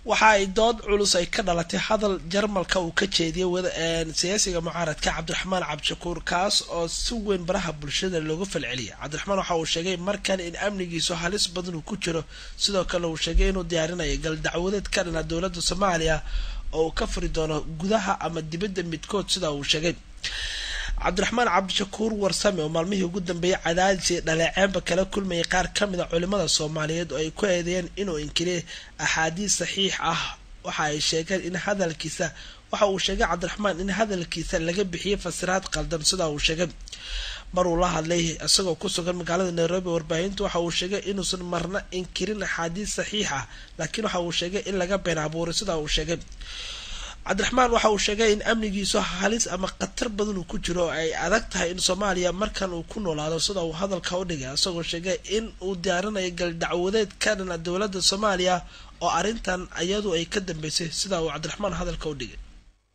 waxa ay dood culus ay ka dhalatay hadal jarmalka uu ka jeediyay siyaasiga mucaaradka cabdiraxmaan cabdishakuur kaas oo si weyn baraha bulshada looga falceliyay cabdiraxmaan waxa uu sheegay markan in amnigiisu halis badan uu ku jiro sidoo kale uu sheegay inuu diyaarinayo gal dacwadeed ka dhana dowladda soomaaliya oo uu ka furi doono gudaha ama dibadda midkood sida uu sheegay cabdiraxmaan cabdishakuur warsame oo maalmihii ugu dambeeyay cadaadis iyo dhaleeceenba kala kulmayay qaar ka mid a culimada soomaaliyeed oo ay ku eedeeyeen inuu inkiriyay axaadiis saxiix ah waxa ay sheegeen in hadalkiisa waxa uu sheegay cabdiraxmaan in hadalkiisa laga bixiyay fasiraad qaldan sida uu sheegay mar uu la hadlay isagoo ku sugan magaalada nairobi warbaahinta waxa uu sheegay inuusan marna inkirin axaadiis saxiix ah laakiin waxa uu sheegay in laga been abuuray sida uu sheegay cabdiraxmaan waxa uu sheegay in amnigiisu halis ama khatar badan uu ku jiro oo ay adag tahay in soomaaliya markan uu ku noolaado sida uu hadalka u dhigay isagoo sheegay in uu diyaarinayo gal dacwadeed ka dhana dowladda soomaaliya oo arrintan iyadu ay ka dambeysay sida uu cabdiraxmaan hadalka u dhigay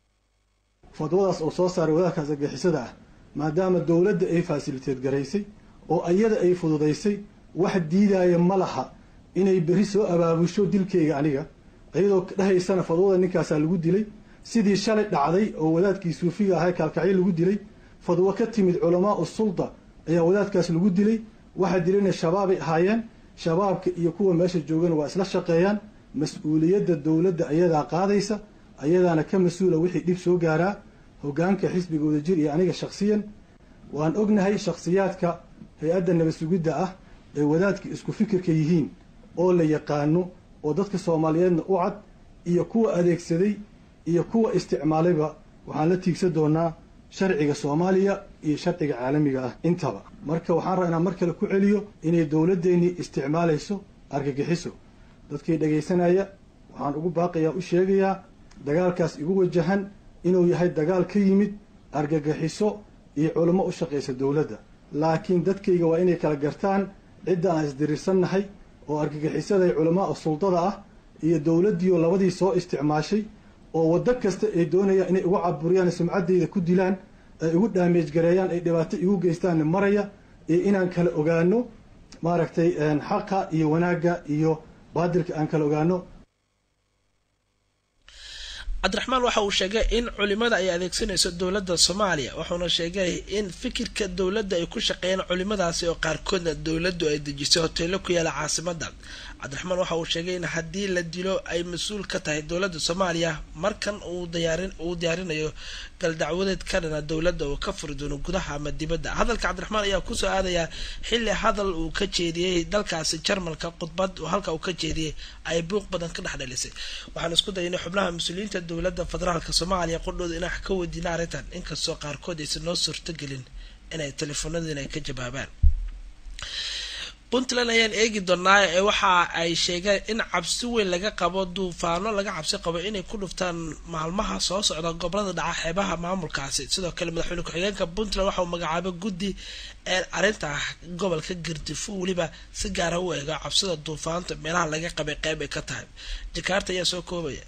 fadwadaas oo soo saaray wadaadkaas argixisada ah maadaama dowladda ay faasiliteed garaysay oo ayada ay fududaysay wax diidaaya ma laha inay berri soo abaabusho dilkayga aniga iyadoo dhahaysana fadwada ninkaasaa lagu dilay sidii shalay dhacday oo wadaadkii suufiga ahaa kaalkacyo lagu dilay fadwo ka timid culamaa u sulda ayaa wadaadkaas lagu dilay waxaa dilayna shabaabay ahaayeen shabaabka iyo kuwa meesha joogana waa isla shaqeeyaan mas-uuliyadda dowladda ayadaa qaadaysa ayadaana ka mas-uula wixii dhib soo gaaraa hogaanka xisbiga wadajir iyo aniga shakhsiyan waan ognahay shakhsiyaadka hay-adda nabad sugidda ah ee wadaadka isku fikirka yihiin oo la yaqaano oo dadka soomaaliyeedna u cad iyo kuwa adeegsaday iyo kuwa isticmaalayba waxaan la tiigsan doonaa sharciga soomaaliya iyo sharciga caalamiga ah intaba marka waxaan rabaa inaan mar kale ku celiyo inay dowladdeennii isticmaalayso argagixiso dadkii dhagaysanaya waxaan ugu baaqayaa u sheegayaa dagaalkaas igu wajahan inuu yahay dagaal ka yimid argagixiso iyo culamo u shaqaysa dowladda laakiin dadkayga waa inay kala gartaan cidda aan isdirirsannahay oo argagixisaday culamaa suldada ah iyo dowladdiioo labadii soo isticmaashay oo waddo kasta ay doonayaan inay igu caburiyaan sumcaddayda ku dilaan ay igu dhaameej gareeyaan ay dhibaato igu geystaanna maraya iyo inaan kala ogaano maaragtay xaqa iyo wanaagga iyo baadilka aan kala ogaano cabdiraxmaan waxa uu sheegay in culimada ay adeegsanayso dowladda soomaaliya wuxuuna sheegay in fikirka dowladda ay ku shaqeeyaan culimadaasi oo qaarkoodna dowladdu ay dejisay hoteelo ku yaala caasimada cabdiraxmaan waxa uu sheegay in haddii la dilo ay mas-uul ka tahay dowladda soomaaliya markan uu diyaarinayo galdacwadeed ka dhana dowladda uu ka furi doono gudaha ama dibadda hadalka cabdiraxmaan ayaa kusoo aadaya xilli hadal uu ka jeediyey dalkaasi jarmalka khudbad halka uu ka jeediyey ay buuq badan ka dhex dhalisay waxaan isku dayaynay xubnaha mas-uuliyiinta dowladda federaalka soomaaliya qudhooda inaan ka weydiina arrintan inkastoo qaarkood aysan noo suurtogelin inay teleefoonadiina ay ka jawaabaan puntland ayaan eegi doonaa ee waxa ay sheegeen in cabsi weyn laga qabo duufaano laga cabsi qabo inay ku dhuftaan maalmaha soo socda gobolada dhaca xeebaha maamulkaasi sidoo kale madaxweyne ku-xigeenka puntland waxa uu magacaabay guddi ee arrinta gobolka gardifo weliba si gaara u eego cabsida duufaanta meelaha laga qabay qeyb ay ka tahay jakaarta ayaa soo koobaya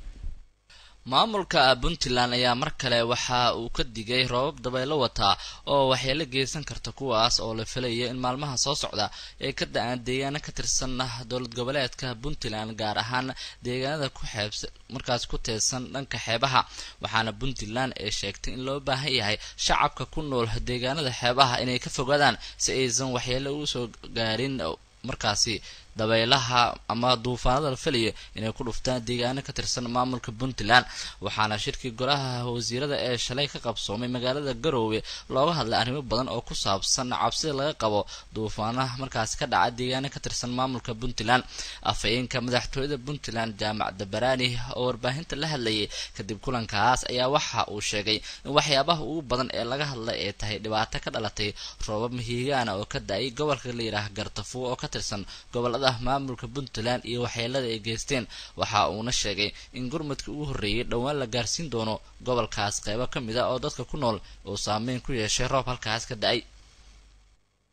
maamulka puntland ayaa mar kale waxa uu ka digay roobab dabaylo wataa oo waxyeelo geysan karta kuwaas oo la filayo in maalmaha soo socda ay ka da-aan deegaano ka tirsan dowlad goboleedka puntland gaar ahaan deegaanada ku xeebs markaas ku teedsan dhanka xeebaha waxaana puntland ay sheegtay in loo baahan yahay shacabka ku nool deegaanada xeebaha inay ka fogaadaan si aysan waxyeelo ugu soo gaarin markaasi dabaylaha ama duufaanada la filayo inay ku dhuftaan deegaano ka tirsan maamulka puntland waxaana shirkii golaha wasiirada ee shalay ka qabsoomay magaalada garoowe looga hadlay arrimo badan oo ku saabsan cabsida laga qabo duufaanaha markaasi ka dhaca deegaano ka tirsan maamulka puntland afhayeenka madaxtooyada puntland jaamac dabaraani oo warbaahinta la hadlayay kadib kulankaas ayaa waxa uu sheegay in waxyaabaha ugu badan ee laga hadlay ay tahay dhibaato ka dhalatay roobab mihigaana oo ka da-ay gobolka la yidhaah gartafo oo ka tirsan gobolada maamulka puntland iyo waxyeelada ay geysteen waxa uuna sheegay in gurmadkii ugu horreeyay dhowaan la gaarsiin doono gobolkaas qeybo ka mid a oo dadka ku nool uu saameyn ku yeeshay roob halkaas ka da-ay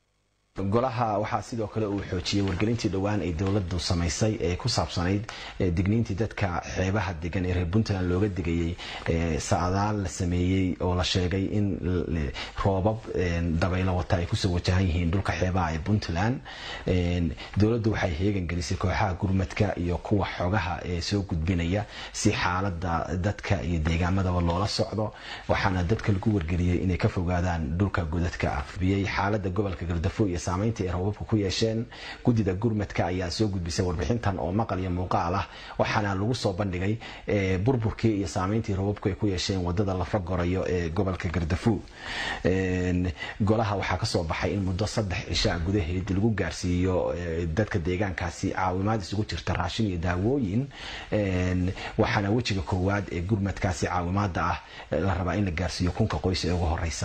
golaha waxaa sidoo kale uu xoojiyey wargelintii dhowaan ay dowladu samaysay ee ku saabsanayd digniintii dadka xeebaha degan ee reer puntland looga digayay sacdaal la sameeyey oo la sheegay in roobab dabaylo wata ay kusoo wajahan yihiin dhulka xeebaha ee puntland dowladdu waxay heegan gelisay kooxaha gurmadka iyo kuwa xogaha ee soo gudbinaya si xaalada dadka iyo deegaamadaba loola socdo waxaana dadka lagu wargeliyey inay ka fogaadaan dhulka godadka ah biyey xaalada gobolka gardafo iyo saamaynta ay roobabka ku yeesheen guddida gurmadka ayaa soo gudbisay warbixintan oo maqal iyo muuqaal ah waxaana lagu soo bandhigay burburkii iyo saamayntii roobabku ay ku yeesheen wadada lafa gorayo ee gobolka gardafo golaha waxaa kasoo baxay in muddo saddex cishaa gudaheed lagu gaarsiiyo dadka deegaankaasi caawimaad isugu jirta raashin iyo daawooyin waxaana wejiga koowaad ee gurmadkaasi caawimaada ah la rabaa in la gaarsiiyo kunka qoys ee ugu horeysa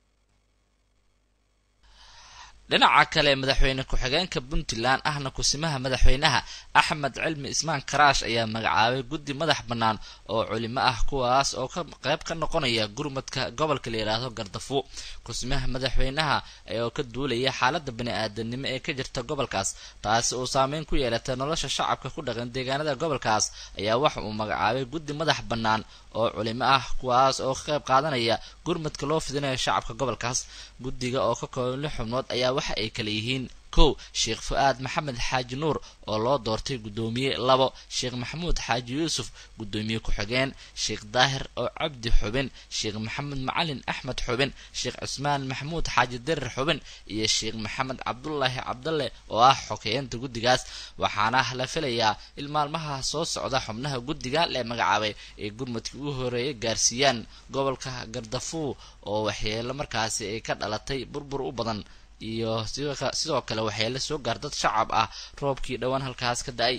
dhinaca kale madaxweyne ku-xigeenka puntland ahna kusimaha madaxweynaha axmed cilmi ismaan karaash ayaa magacaabay guddi madax bannaan oo culimo ah kuwaas oo ka qayb ka noqonaya gurmadka gobolka la yidhaahdo gardafo kusimaha madaxweynaha oo ka duulaya xaalada bani-aadanimo ee ka jirta gobolkaas taasi uu saameyn ku yeelatay nolosha shacabka ku dhaqan deegaanada gobolkaas ayaa waxa uu magacaabay guddi madax bannaan oo culimo ah kuwaas oo ka qayb qaadanaya gurmadka loo fidinayo shacabka gobolkaas guddiga oo ka kooban lix xubnood ayaa waxa ay kala yihiin kow sheekh fu-aad maxamed xaaji nuur oo loo doortay guddoomiye labo sheekh maxamuud xaaji yuusuf guddoomiye ku-xigeen sheekh daahir oo cabdi xubin sheekh maxamed macalin axmed xubin sheekh cusmaan maxamuud xaaji dirir xubin iyo sheekh maxamed cabdulaahi cabdalle oo ah xogeyeenta guddigaas waxaana la filayaa in maalmaha soo socda xubnaha guddiga lee magacaabay ay gurmadkii ugu horeeyay gaarsiiyaan gobolka gardafuu oo waxyeelo markaasi ay ka dhalatay burbur u badan iyo sidoo kale waxyeelo soo gaar dad shacab ah roobkii dhowaan halkaas ka da-ay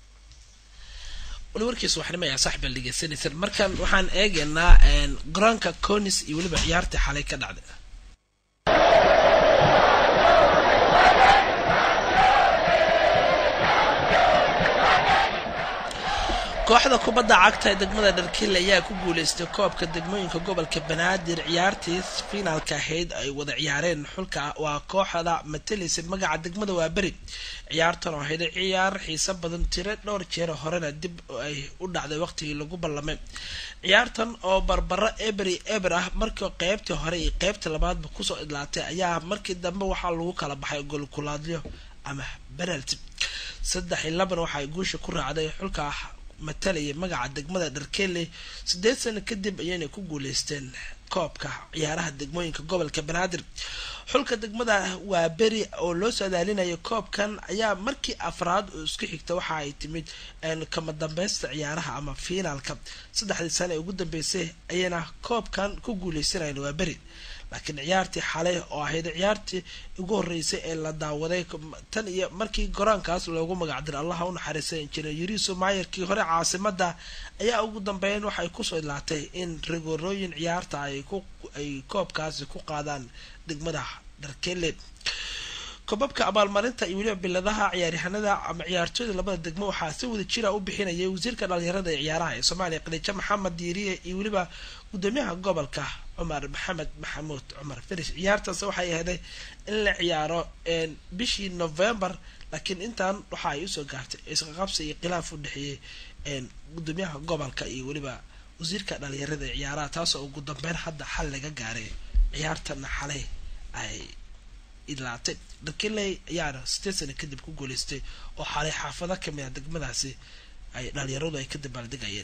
wali warkiis waxnimaya saxbal dhegeysanaysan markan waxaan eegaynaa garoonka conis iyo weliba ciyaartii xalay ka dhacday kooxda kubadda cagta ee degmada dharkiile ayaa ku guuleystay koobka degmooyinka gobolka banaadir ciyaartii finaalka ahayd ay wada ciyaareen xulka waa kooxda matalaysa magaca degmada waa beri ciyaartan oo ahayd ciyaar xiiso badan tiro dhowr jeer horena dib ay u dhacday waqtigii lagu ballamay ciyaartan oo barbaro ebery eber ah markii qeybtii hore iyo qeybta labaadba kusoo idlaatay ayaa markii dambe waxaa lagu kala baxay golkulaadyo ama penalty saddex iyo laban waxaay guusha ku raacday xulka matalaya magaca degmada dharkeley sideed sano kadib ayayna ku guuleysteen koobka ciyaaraha degmooyinka gobolka banaadir xulka degmada waa beri oo loo saadaalinayo koobkan ayaa markii afraad oo isku xigta waxa ay timid kama dambeysta ciyaaraha ama fiinaalka saddexdii sano ee ugu dambeysay ayayna koobkan ku guuleysanayn waa beri laakiin ciyaartii xalay oo ahayd ciyaartii ugu horeysay ee la daawaday tan iyo markii garoonkaas loogu magacdiray allaha u naxariistay injineer yuriso maayarkii hore caasimada ayaa ugu dambeyn waxay kusoo idlaatay in rigorooyin ciyaarta ay koobkaasi ku qaadaan degmada dharkele kobabka abaalmarinta iyo weliba biladaha ciyaaryahanada ama ciyaartooyda labada degmo waxaa si wada jira u bixinayay wasiirka dhalinyarada ee ciyaaraha ee soomaaliya khadiijo maxamed diiriye iyo weliba gudoomiyaha gobolka cumar maxamed maxamuud cumar faris ciyaartaas waxay ahday in la ciyaaro bishii november laakiin intan waxa ay usoo gaartay isqaqabsi iyo khilaaf u dhexeeyey gudoomiyaha gobolka iyo weliba wasiirka dhalinyarada ee ciyaaraha taasoo ugu dambeyn hadda xal laga gaaray ciyaartana xalay ay idlaatay dharkeley ayaana sideed sano kadib ku guuleystay oo xalay xaafado kamid a degmadaasi ay dhalinyaradu ay ka dabaaldegayeen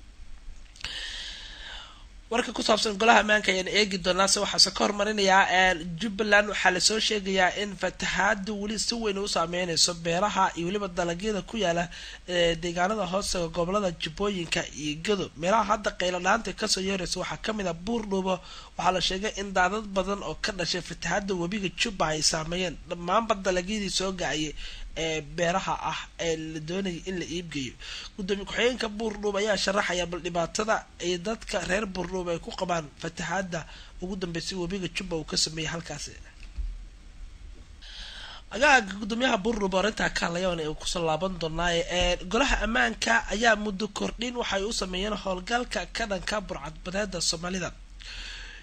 warka ku saabsan golaha ammaanka ayaan eegi doonaa se waxaase ka hormarinayaa jubbaland waxaa lasoo sheegayaa in fatahaada weli si weyn u saameyneyso beeraha iyo weliba dalagyada ku yaala deegaanada hoosega gobolada jubbooyinka iyo gado meelaha hadda qaylo dhaanta kasoo yeereysa waxaa kamid a buurdhuubo waxaa la sheegay in daadad badan oo ka dhashay fatahaada webiga jubba ay saameeyeen dhammaanba dalagyadii soo gacayay ee beeraha ah ee la doonayay in la iibgeeyo gudoomiye ku-xigeenka buurdhuub ayaa sharaxaya bal dhibaatada ay dadka reer buurdhuub ay ku qabaan fatahaada ugu dambeysay webiga jubba uu ka sameeyey halkaasi agaaga gudoomiyaha buurdhuub arrintaa ka hadlayaana uu kusoo laaban doonaaye golaha ammaanka ayaa muddo kordhin waxay u sameeyeen howlgalka ka dhanka burcadbadeeda soomaalida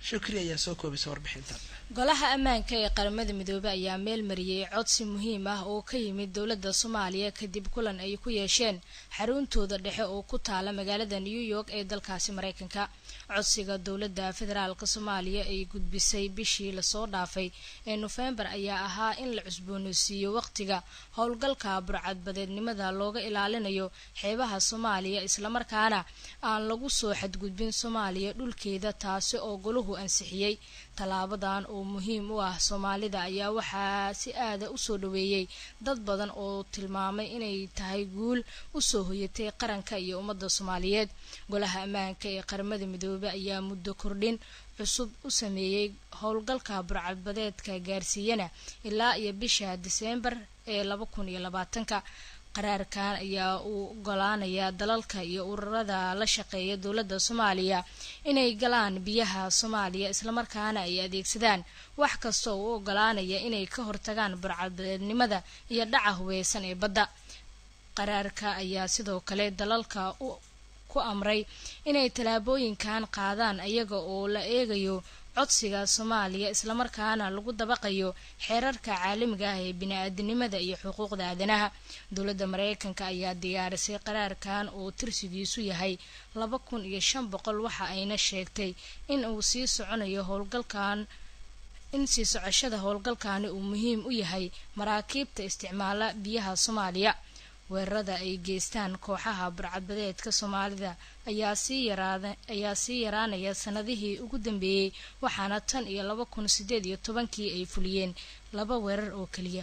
shukri ayaa soo koobaysa warbixintan golaha ammaanka ee qaramada midoobey ayaa meel mariyey codsi muhiim ah oo ka yimid dowladda soomaaliya kadib kulan ay ku yeesheen xaruuntooda dhexe oo ku taala magaalada new york ee dalkaasi mareykanka codsiga dowladda federaalk soomaaliya ay gudbisay bishii lasoo dhaafay ee nofembar ayaa ahaa in la cusbooneysiiyo waqtiga howlgalka burcadbadeednimada looga ilaalinayo xeebaha soomaaliya islamarkaana aan lagu soo xadgudbin soomaaliya dhulkeeda taasi oo golahu ansixiyey tallaabadan oo muhiim u ah soomaalida ayaa waxaa si aada usoo dhaweeyey dad badan oo tilmaamay inay tahay guul usoo hoyatay qaranka iyo ummadda soomaaliyeed golaha ammaanka ee qaramada midoobey ayaa muddo kordhin cusub u sameeyey howlgalka burcadbadeedka gaarsiiyana ilaa iyo bisha diseembar ee laba kun iyo labaatanka qaraarkan ayaa uu ogolaanaya dalalka iyo ururada la shaqeeya dowladda soomaaliya inay galaan biyaha soomaaliya islamarkaana ay adeegsadaan wax kasta oo u ogolaanaya inay ka hortagaan burcadbadeednimada iyo dhaca hubeysan ee badda qaraarka ayaa sidoo kale dalalka ku amray inay tallaabooyinkan qaadaan iyaga oo la eegayo codsiga soomaaliya islamarkaana lagu dabaqayo xeerarka caalamiga ah ee bini-aadinimada iyo xuquuqda aadanaha dowladda mareykanka ayaa diyaarisay qaraarkan oo tirsigiisu yahay laba kun iyo shan boqol waxa ayna sheegtay in uu sii soconayo howlgalkan in sii socoshada howlgalkani uu muhiim u yahay maraakiibta isticmaala biyaha soomaaliya weerarada ay geystaan kooxaha burcadbadeedka soomaalida ayaa sii yaraada ayaa sii yaraanaya sanadihii ugu dambeeyey waxaana tan iyo laba kun sideed iyo tobankii ay fuliyeen laba weerar oo keliya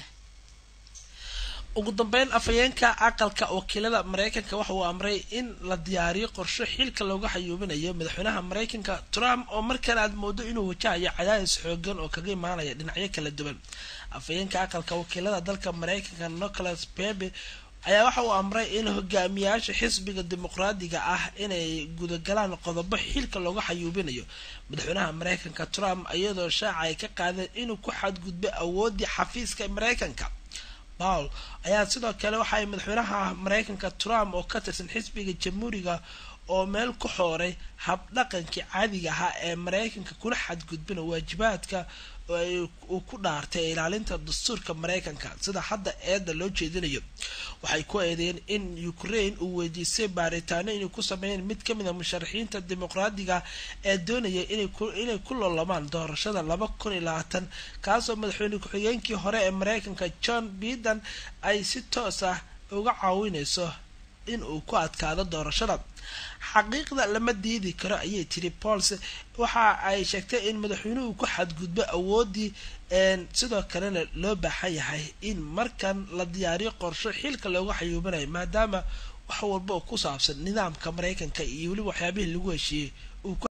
ugu dambeyn afhayeenka aqalka wakiilada mareykanka waxa uu amray in la diyaariyo qorsho xilka looga xayuubinayo madaxweynaha mareykanka trump oo markan aad moodo inuu wajahayo cadaadis xoogan oo kaga imaanaya dhinacyo kala duwan afhayeenka aqalka wakiilada dalka mareykanka nicholas bebe ayaa waxa uu amray in hogaamiyaasha xisbiga dimuqraadiga ah inay gudagalaan qodobo xilka looga xayuubinayo madaxweynaha mareykanka trump iyadoo shaaca ay ka qaadeen inuu ku xadgudbay awoodii xafiiska mareykanka paul ayaa sidoo kale waxa ay madaxweynaha mareykanka trump oo ka tirsan xisbiga jamhuuriga oo meel ku xooray habdhaqankii caadiga ahaa ee mareykanka kula xadgudbina waajibaadka uu ku dhaartay ilaalinta dastuurka mareykanka sida hadda eedda loo jeedinayo waxay ku eedeeyeen in ukraine uu weydiistay baaritaano inay ku sameeyeen mid kamid a musharaxiinta dimuqraadiga ee doonaya inay ku lolamaan doorashada laba kun iyo labaatan kaasoo madaxweyne ku-xigeenkii hore ee mareykanka john biden ay si toos ah uga caawineyso in uu ku adkaado doorashada xaqiiqda lama diidi karo ayay tiri pauls waxa ay sheegtay in madaxweynuhu ku xadgudbo awoodii sidoo kalena loo baahan yahay in markan la diyaariyo qorsho xilka looga xayuubinayo maadaama wax walba oo ku saabsan nidaamka mareykanka iyo weliba waxyaabihii lagu heshiiyey